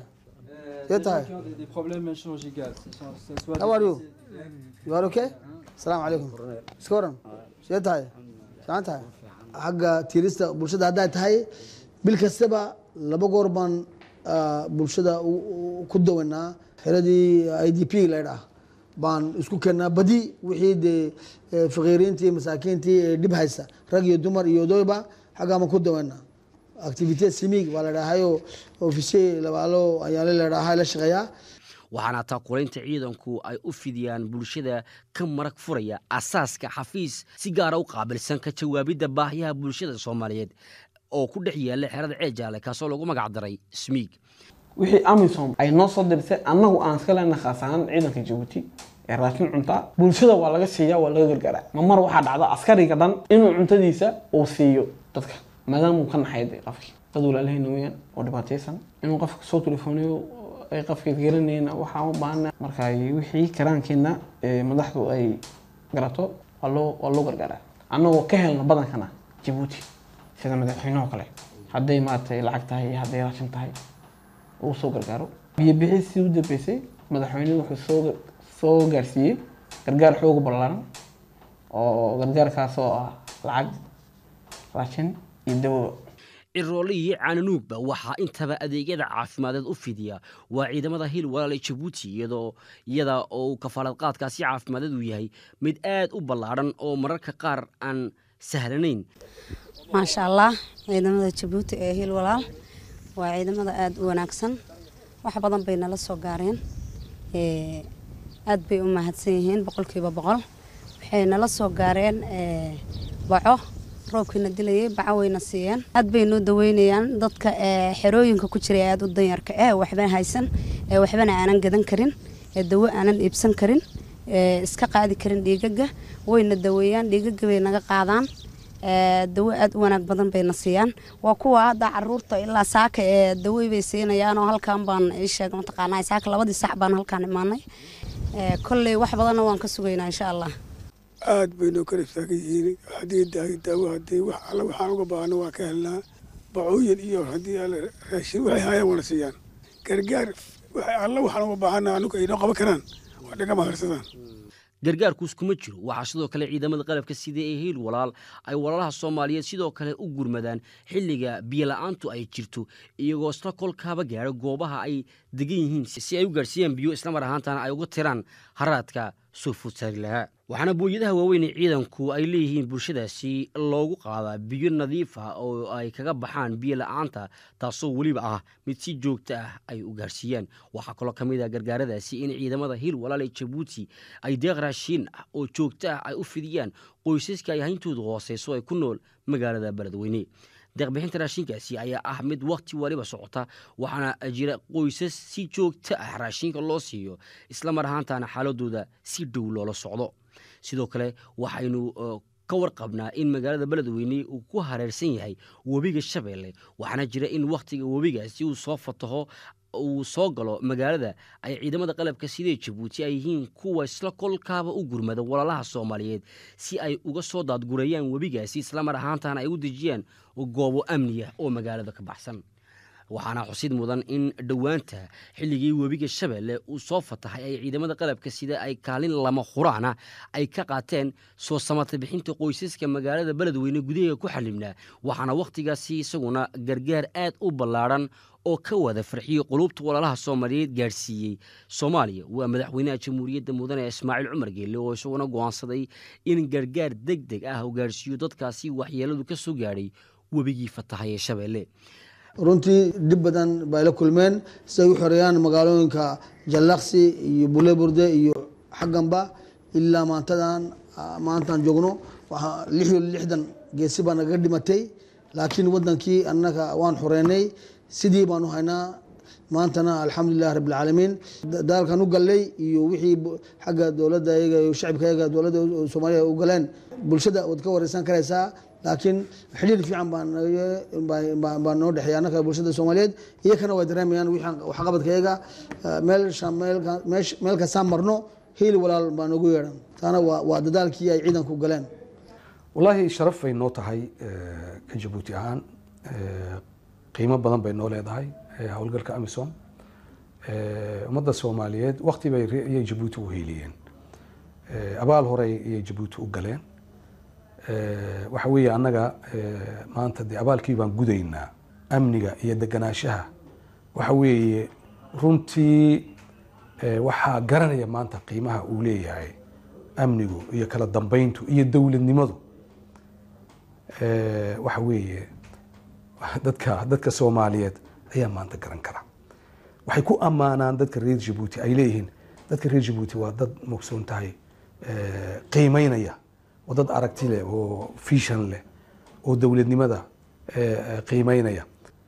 asalaamu calaykum iska waran see tahay fiican tahay xagga tiirista bulshada hadday tahay bil kastaba laba goor baan bulshada ku dawanaa xeradii i d p laydhaah baan isku keenaa badi wixii dee fakiiriintii masaakiintii ee dhib haysa rag iyo dumar iyo odoyba xaggaa baan ku dawanaa activite simig waa ladhahayo ofisiye labaalo ayaale ladhaha la shaqeeyaa waxaana taakulaynta ciidanku ay u fidiyaan bulshada ka marag furaya asaaska xafiis si gaara u qaabilsan ka jawaabidda baahiyaha bulshada soomaaliyeed oo ku dhex yaalla xerada ceejaale kaasoo lagu magac daray smiig wixii amisom ay noo soo dirsay annagu aan iska leenahay khaas ahaan ciidanka jabuuti ee raashin cuntaa bulshada waa laga siiyaa waa laga gargaaraa ma mar waxaa dhacda askariga dhan inuu cuntadiisa uu siiyo dadka maadaamuu ka naxay de qofkii dad walaalahayna weyaan oo dhibaataysan inuu qofka soo telefooniyo ay qofkeed garanayna waxaa u baahana marka wixii karaankeena madaxdu ay garato waa loo waa loo gargaaraa annagoo ka helna badankana jabuuti sida madaxweyneho kale hadday maaragtay lacag tahay iyo hadday raashin tahay uu soo gargaaro biyo bixisii u dambeysay madaxweynuhu wuxuu soo soo gaarsiiyey gargaar xooga ballaaran oo gargaarkaas oo ah lacag raashin iyo dawo ciroole iyo cananuugba waxaa intaba adeegyada caafimadeed u fidiya waa ciidamada hil walaal ee jabuuti iyadoo iyada oo kafaalad qaadkaasi caafimadeed uu yahay mid aad u ballaadhan oo mararka qaar aan sahlanayn maasha allah ciidamada jabuuti ee hil walaal waa ciidamada aada u wanaagsan wax badan bay nala soo gaareen aad bay u mahadsan yihiin boqolkiiba boqol waxay nala soo gaareen baco roobkiina dilayay baco wayna siiyeen aad bay noo daweynayaan dadka xerooyinka ku jiray aada u danyarka eh waxba haysan waxbana aanan gadan karin dawo aanan iibsan karin iska qaadi karin dhiigaga wayna daweeyaan dhiigaga bay naga qaadaan dawo aada u wanaag badan bayna siiyaan waa kuwa hadda caruurta ilaa saaka ee dawey bay siinayaan oo halkan baan isheeg mataqaanaa saaka labadii sax baan halkaan imaanay kolley wax badanna waan ka sugaynaa insha allah aad bay noo kala istaagan yihiin haddii daahi daawo haddii wax alle waxaan uga baahno waa ka helnaa bacooyin iyo haddii alle raashin waxay hayaan wana siiyaan gargaar alle waxaan uga baahana anuga ay noo qaban karaan waa dhaga maharsadaan gargaarkuus kuma jiro waxaa sidoo kale ciidamada qalabka sida ee hiil walaal ay walaalaha soomaaliyeed sidoo kale u gurmadaan xilliga biyola-aantu ay jirto iyagoo isla kolkaaba gaadho goobaha ay degan yihiin si ay u gaadhsiiyaan biyo islamar ahaantana ay uga tiraan haraadka soo food saari lahaa waxaana booyadaha waaweyn ee ciidanku ay leeyihiin bulshadaasi loogu qaadaa biyo nadiif ah oo ay kaga baxaan biyo la-aanta taasoo weliba ah mid si joogto ah ay u gaarsiiyaan waxaa kaloo ka mid ah gargaaradaasi in ciidamada hiil walaal ee jabuuti ay deeq raashiin ah oo joogto ah ay u fidiyaan qoysaska ay hayntoodu hooseyso ay ku nool magaalada beledweyne deeqbixinta raashinkaasi ayaa ah mid wakhti waliba socota waxaana jira qoysas si joogto ah raashinka loo siiyo isla mar ahaantaana xaaladooda si dhow loola socdo sidoo kale waxaynu ka warqabnaa in magaalada beledweyne uu ku hareersan yahay webiga shabeelle waxaana jira in wakhtiga webigaasi uu soo fataho uu soo galo magaalada ay ciidamada qalabka sidee jabuuti ay yihiin kuwa isla kolkaaba u gurmada walaalaha soomaaliyeed si ay uga soo daadgurayaan webigaasi islamar ahaantana ay u dejiyaan goobo amniya oo magaalada ka baxsan waxaana xusid mudan in dhowaanta xilligii webiga shabeelle uu soo fatahay ay ciidamada qalabka sida ay kaalin lama huraana ay ka qaateen soo samata bixinta qoysaska magaalada beledweyne gudaheega ku xalimnaa waxaana wakhtigaasi isaguna gargaar aad u ballaadhan oo ka wada farxiyey qulubta walaalaha soomaaliyeed gaadhsiiyey soomaaliya waa madaxweynaha jamhuuriyadda mudane ismaaciil cumar geelle oo isaguna go'aansaday in gargaar deg deg ah uu gaadhsiiyo dadkaasi waxyeeladu ka soo gaadhay webigii fatahay ee shabeelle runtii dhib badan bay la kulmeen si ay u xoreeyaan magaalooyinka jallaqsi iyo buleburde iyo xagganba ilaa maantadan maantaan joogno waxaa lix iyo lixdan geesi baa nagaga dhimatay laakiin wadankii annaga waan xoreynay sidii baan u haynaa maantana alxamdulilah rabbilcaalamiin dagaalkan u gallay iyo wixii xagga dowladda iyaga iyo shacibka iyaga dowladda soomaaliya u galeen bulshada waad ka wareysan karaysaa laakiin xidhiir fiican baa noo dhexeeya annaka bulshada soomaaliyeed iyakana way dareemayaan waxqabadka iyaga meel kastaan marno hiil walaal baa noogu yeedhan taana waa dadaalkii ay ciidanku galeen wallaahi sharaf bay noo tahay ka jabuuti ahaan qiimo badan bay noo leedahay howlgalka amisom ummadda soomaaliyeed wakti bay iyay jabuuti u hiiliyeen abaal horey iyay jabuuti u galeen waxa weeye annaga maanta dee abaalkii baan gudaynaa amniga iyo deganaanshaha waxa weeye runtii waxaa garanaya maanta qiimaha uu leeyahay amnigu iyo kala dambeyntu iyo dowladnimadu waxa weeye dadka dadka soomaaliyeed ayaa maanta garan kara waxay ku ammaanaan dadka reer jabuuti ay leeyihiin dadka reer jabuuti waa dad mogsoon tahay qiimeynaya waa dad aragti leh oo fishan leh oo dowladnimada qiimeynaya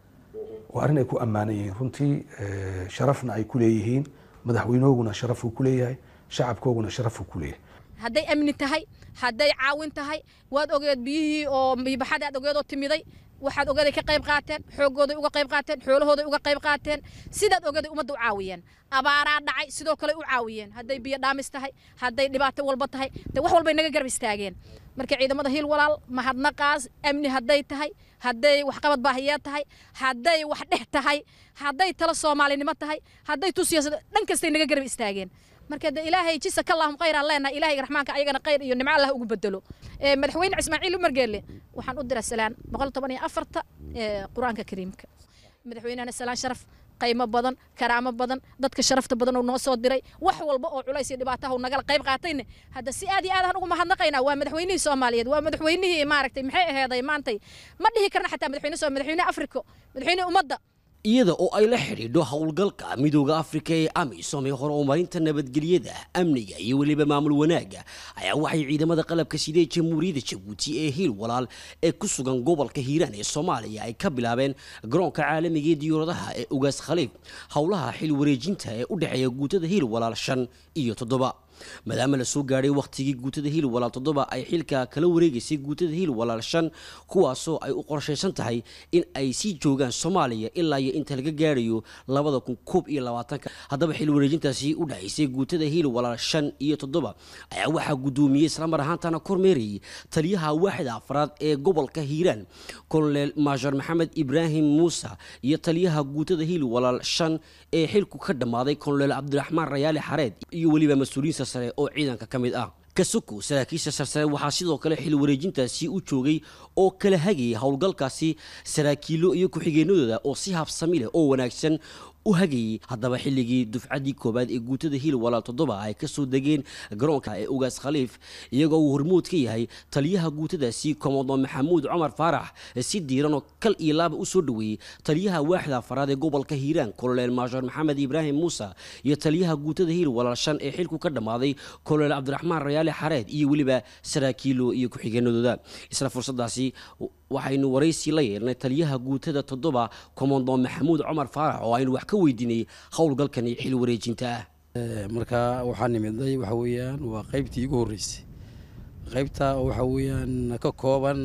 waa arrin ay ku ammaanan yihiin runtii sharafna ay ku leeyihiin madaxweynahooguna sharafuu ku leeyahay shacabkooguna sharafuu ku leeyahay hadday amni tahay hadday caawin tahay waad ogeed biyihii oo biibaxadii aad ogeed oo timiday waxaad ogeeday ka qayb qaateen xoogooday uga qayb qaateen xoolahooday uga qayb qaateen sidaad ogeeday ummadda u caawiyeen abaaraa dhacay sidoo kale u caawiyeen hadday biyo dhaamis tahay hadday dhibaato walba tahay de wax walbay naga garab istaageen marka ciidamada hiil walaal mahadnaqaas amni hadday tahay hadday waxqabad baahiyeed tahay hadday wax dhex tahay hadday talo soomaalinimo tahay hadday tu siyaasad dhan kastay naga garab istaageen marka de ilaahay jisaka allahum khayr aan leenahay ilaahay raxmaanka ayagana khayr iyo nimco allah ugu bedelo madaxweyne ismaaciil umar geelle waxaan u diraa salaan boqol toban iyo afarta qur-aanka kariimka madaxweynehana salaan sharaf qaymo badan karaamo badan dadka sharafta badan oo noo soo diray wax walba oo culays iyo dhibaataha uu nagala qayb qaatayne hadda si aad iyo aad aan ugu mahadnaqaynaa waa madaxweynihii soomaaliyeed waa madaxweynihii maaragtay maxay aheeday maantay ma dhihi karna xataa madaxweyne soo madaxweyne afrika madaxweyne ummadda iyada oo ay la xidhiidho howlgalka midooda afrika ee amisom ee horumarinta nabadgelyada amniga iyo weliba maamul wanaagga ayaa waxay ciidamada qalabka sidee jamhuuriyadda jabuuti ee hiil walaal ee ku sugan gobolka hiiraan ee soomaaliya ay ka bilaabeen garoonka caalamiga ee diyauradaha ee ugaas khaliif howlaha xil wareejinta ee u dhexeeya guutada hiil walaal shan iyo toddoba maadaama la soo gaadhay wakhtigii guutada hiil walaal toddoba ay xilka kala wareegaysay guutada hiil walaal shan kuwaasoo ay u qorshaysan tahay in ay sii joogaan soomaaliya ilaa iyo inta laga gaadhayo labada kun koob iyo labaatanka haddaba xil wareejintaasi u dhexaysay guutada hiil walaal shan iyo toddoba ayaa waxaa guddoomiyey islamar ahaantana kormeerayay taliyaha waaxida afraad ee gobolka hiiraan kolonel maajor maxamed ibraahim muuse iyo taliyaha guutada hiil walaal shan ee xilku ka dhammaaday kolonel cabdiraxmaan rayaali xareed iyo weliba mas-uuliyiinta sare oo ciidanka ka mid ah kasuku saraakiisha sarsare waxaa sidoo kale xil wareejintaasi u joogay oo kala hagayay howlgalkaasi saraakiilo iyo ku-xigeenadooda oo si habsami leh oo wanaagsan u hagayey haddaba xilligii dufcaddii koowaad ee guutada hiil walaal toddoba ay ka soo degeen garoonka ee ugaas khaliif iyagoo uu hormuud ka yahay taliyaha guutadaasi komodo maxamuud cumar faarax si diiran oo kal iyo laaba u soo dhoweeyey taliyaha waaxda afaraad ee gobolka hiiraan koloneel maashoor maxamed ibraahim muuse iyo taliyaha guutada hiil walaal shan ee xilku ka dhammaaday koloneel cabdiraxmaan rayaale xareed iyo weliba saraakiilo iyo ku-xigeenadooda isla fursadaasi waxaynu waraysi la yeelnay taliyaha guutada toddoba komondo maxamuud cumar faarax oo aynu wax ka weydiinay howlgalkan iyo xil wareejinta ah marka waxaa nimidnay waxa weeyaan waa qaybtii igu horreysay qaybta waxa weeyaan ka kooban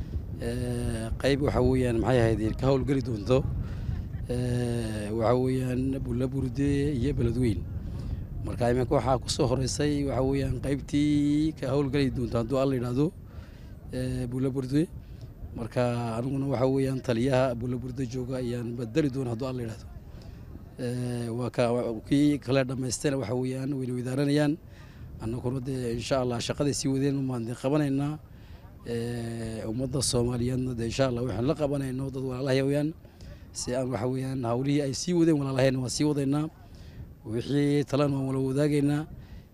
qayb waxa weeyaan maxay ahayd ka howlgeli doonto waxa weeyaan bulla burde iyo beledweyn marka iminka waxaa kusoo horeysay waxa weeyaan qaybtii ka howlgeli doonto hadduu alla yidhaahdo bulla burde marka aniguna waxa weeyaan taliyaha bulla burde jooga ayaan badeli doona hadduu alla yidhaahdo waa ka kii kale dhammaystayna waxa weeyaan wayna wadaaranayaan annaguna dee insha allah shaqaday sii wadeen umaan dee qabanaynaa ummadda soomaaliyeedna dee insha allah waxaan la qabanayno dad walaalahay weyaan si aan waxa weeyaan hawlihii ay sii wadeen walaalahayna waan sii wadaynaa wixii talena waan wala wadaagaynaa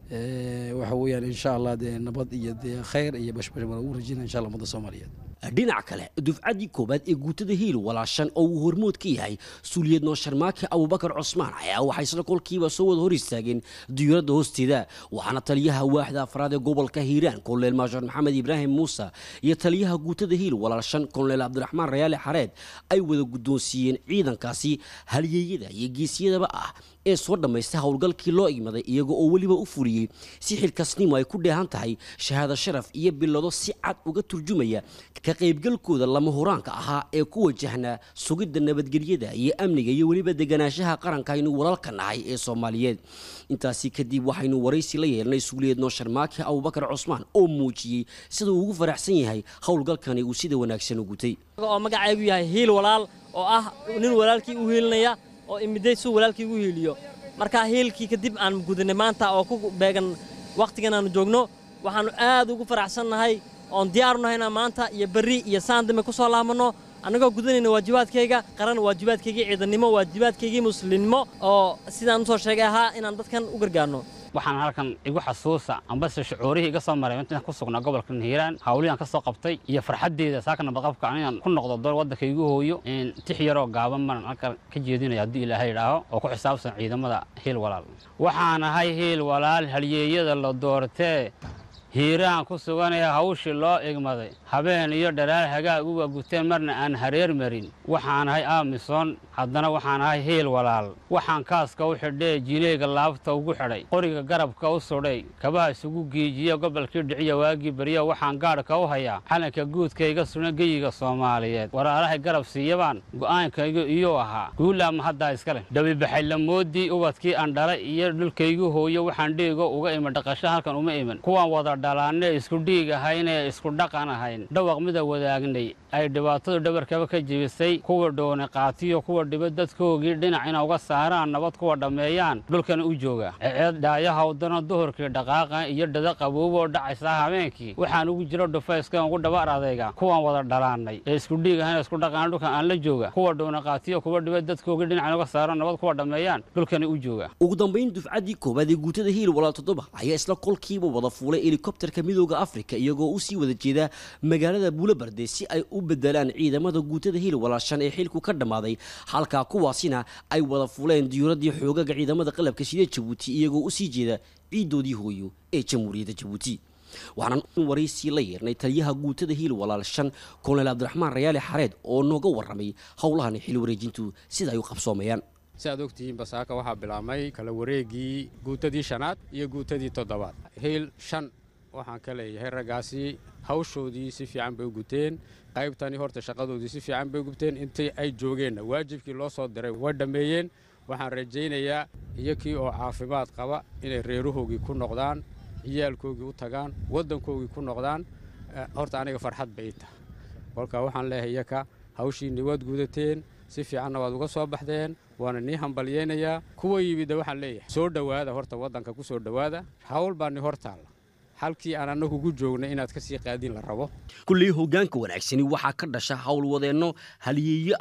waxa weeyaan insha allah dee nabad iyo dee khayr iyo bashbash waan ugu rajinaa insha allah ummadda soomaaliyeed dhinaca kale dufcaddii koowaad ee guutada hiil walaashan oo uu hormood ka yahay suuliyad noosharmaake abubakar cusmaan ayaa waxay isla kolkiiba soo wada hor istaageen diyuuradda hoosteeda waxaana taliyaha waaxda afraad ee gobolka hiiraan koloneel maashoor maxamed ibraahim muuse iyo taliyaha guutada hiil walaashan koloneel cabdiraxmaan rayaale xareed ay wada guddoonsiiyeen ciidankaasi halyeeyada iyo geesiyadaba ah ee soo dhammaystay howlgalkii loo igmaday iyaga oo weliba u fuliyey si xilkasnimo ay ku dheehan tahay shahaado sharaf iyo bilado si cad uga turjumaya ka qaybgalkooda lama huraanka ahaa ee ku wajahnaa sugidda nabadgelyada iyo amniga iyo weliba deganaanshaha qaranka aynu walaalka nahay ee soomaaliyeed intaasi kadib waxaynu waraysi la yeelnay suuliyeed noosharmaake abubakar cusmaan oo muujiyey sida uu ugu faraxsan yahay howlgalkani uu sida wanaagsan u gutay oo magacaygu yahay hiil walaal oo ah nin walaalkii u hiilinaya oo imiday suu walaalkii ugu hiiliyo markaa hiilkii kadib aan gudanay maanta oo ku beegan wakhtigan aanu joogno waxaannu aad ugu faraxsannahay oon diyaarunahay inaan maanta iyo berri iyo saan dambe ku soo laabanno annagoo gudanayna waajibaadkayga qaran waajibaadkaygii ciidannimo waajibaadkaygii muslimnimo oo sidaan usoo sheegay ahaa inaan dadkan u gargaarno waxaan halkan igu xasuusa ambase shucuurihii iga soo maray intaan ku sugnaa gobolka hiiraan hawliyan ka soo qabtay iyo farxaddeeda saaka nabadqabka inaan ku noqdo dol waddanka igu hooyo tix yaroo gaaban baan halkan ka jeedinaya haddii ilaahay idhaaho oo ku xisaabsan ciidamada hiil walaal waxaan ahay hiil walaal halyeeyada la doortee hiiraan ku suganaya hawshii loo igmaday habeen iyo dhalaal hagaag uga guteen marna aan hareer marin waxaan ahay aamison haddana waxaan ahay hiil walaal waxaan kaaska u xidhee jileega laabta ugu xidhay qoriga garabka u sudhay kabaha isugu giijiya gobolkii dhiciya waagii barya waxaan gaadhka u hayaa calanka guudkayga suna geyiga soomaaliyeed walaalahay garab siiyabaan go'aankaygu iyuu ahaa guulaama haddaa iskale dhabibaxay lamoodii ubadkii aan dhalay iyo dhulkaygu hooyo waxaan dhiigo uga iman dhaqasho halkan uma iman kuwaan wada dhalaanne isku dhiig ahaynee isku dhaqan ahayn dhawaq mida wadaagnay ay dhibaatadu dhabarkaba ka jebisay kuwa dhoone qaatiyo kuwa dhiba dadkoogii dhinac ina uga saaraan nabad kuwa dhammeeyaan dhulkana u jooga ceed dhaayahawdana duhurkii dhaqaaqa iyo dhada qabooboo dhacaysa habeenkii waxaan ugu jiro dhufayskan ugu dhabar adayga kuwan wada dhalaannay ee isku dhiig ahayn isku dhaqan dhulkan aan la jooga kuwa dhoone qaatiyo kuwa dhiba dadkoogii dhinac ina uga saaraan nabad kuwa dhammeeyaan dhulkana u jooga ugu dambayn dufcaddii koowaad ee guutada hiil walaal toddoba ayaa isla kolkiiba wada fuulay helikobterka midooda afrika iyagoo usii wada jeeda magaalada buulabarde si ay u bedelaan ciidamada guutada hiil walaashan ee xilku ka dhammaaday halkaa kuwaasina ay wada fuleen diyuuradii xoogaga ciidamada qalabka sida jabuuti iyagoo usii jeeda ciidoodii hooyo ee jamhuuriyadda jabuuti waxaan waraysi la yeernay taliyaha guutada hiil walaal shan koloneel cabdiraxmaan rayaale xareed oo nooga warramay howlahan xil wareejintu sida ay u qabsoomayaan si aad ogtihiin basaaka waxaa bilaabmay kala wareegii guutadii shanaad iyo guutadii toddobaad hiil shan waxaan ka leeyahay raggaasi hawshoodii si fiican bay u guteen qaybtani horta shaqadoodii si fiican bay u gubteen intii ay joogeenna waajibkii loo soo diray way dhammeeyeen waxaan rajaynayaa iyakii oo caafimaad qaba inay reerahoogii ku noqdaan ciyaalkoogii u tagaan waddankoogii ku noqdaan horta aniga farxad bay tahay kolka waxaan leeyahay iyaka hawshiinni waad gudateen si fiicanna waad uga soo baxdeen waana nii hambalyaynayaa kuwa yimidda waxaan leeyahay soo dhowaada horta waddanka ku soo dhowaada hawl baa ni hor taalla halkii aan annagu gu joognay inaad ka sii qaadin la rabo kulley hoggaanka wanaagsani waxaa ka dhasha howlwadeenno halyeeyo ah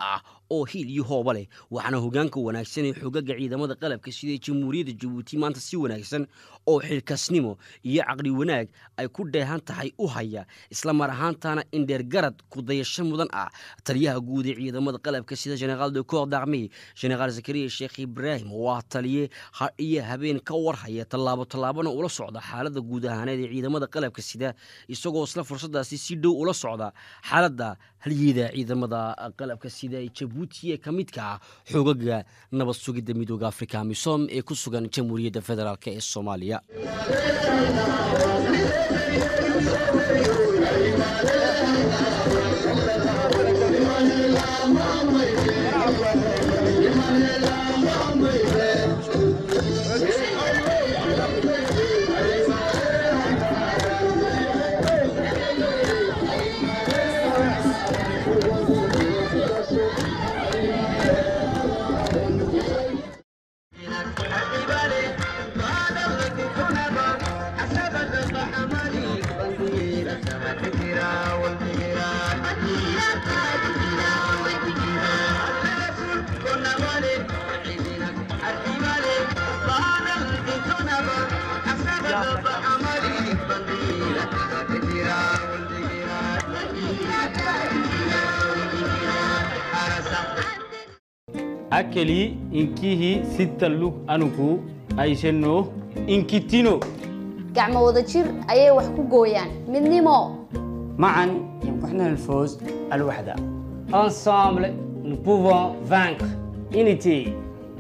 oo hiil iyo hooba leh waxaana hogaanka wanaagsan ee xogaga ciidamada qalabka sida jamhuuriyadda jabuuti maanta si wanaagsan oo xilkasnimo iyo caqli wanaag ay ku dheehan tahay u haya isla mar ahaantaana indheergarad ku dayasho mudan ah taliyaha guud ee ciidamada qalabka sida generaal de corps d'armée generaal zakariya sheekh ibraahim oo ah taliye har iyo habeen ka warhaya tallaabo tallaabona ula socda xaaladda guud ahaaneed ee ciidamada qalabka sida isagoo isla fursadaasi si dhow ula socda xaaladda halyeeda ciidamada qalabka sida ee jabuuti ee ka midka ah xoogaga nabad sugidda midooda afrika misom ee ku sugan jamhuuriyadda federaalk ee soomaaliya akeli inkihi sita lug anugu aishano inkitino gacmo wada jir ayay wax ku gooyaan midnimo معا يمكننا الفوز الوحدة Ensemble, nous pouvons vaincre. Unity.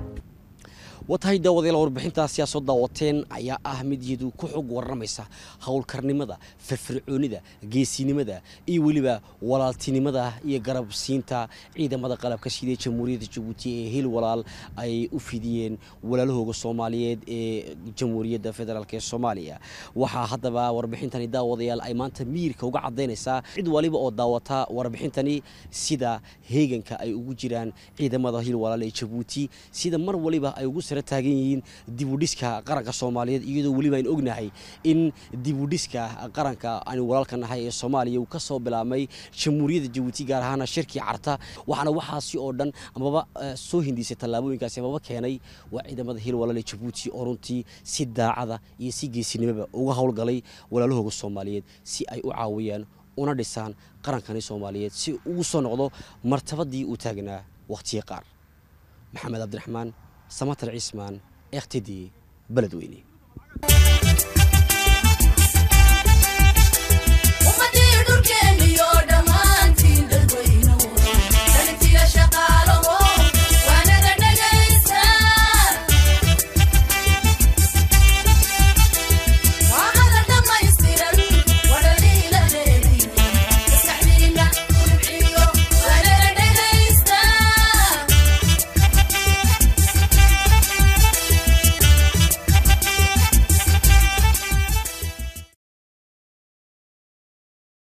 watahay daawadayaal warbixintaasi aa soo daawateen ayaa ah mid iyadu ku xog warramaysa howlkarnimada firfircoonida geesinimada iyo weliba walaaltinimada iyo garabsiinta ciidamada qalabka sida jamhuuriyadda jabuuti ee hil walaal ay u fidiyeen walaalahooga soomaaliyeed ee jamhuuriyadda federaalk ee soomaaliya waxaa haddaba warbixintani daawadayaal ay maanta miirka uga cadaynaysaa cid waliba oo daawata warbixintani sida heeganka ay ugu jiraan ciidamada hil walaal ee jabuuti sida mar waliba ay ugu sare taagan yihiin dibudhiska qaranka soomaaliyeed iyadoo weliba aynu ognahay in dibudhiska qaranka aynu walaalka nahay ee soomaaliya uu ka soo bilaabmay jamhuuriyadda jabuuti gaar ahaana shirkii carta waxaana waxaasi oo dhan amaba soo hindisay tallaabooyinkaasi amaba keenay waa ciidamada hil walaal ee jabuuti oo runtii si daacada iyo si geesinimaba uga howlgalay walaalahooga soomaaliyeed si ay u caawiyaan una dhisaan qarankani soomaaliyeed si ugu soo noqdo martabadii uu taagnaa wakhtiyo qaar maxamed cabdiraxmaan samatar cismaan ektidi beledweyne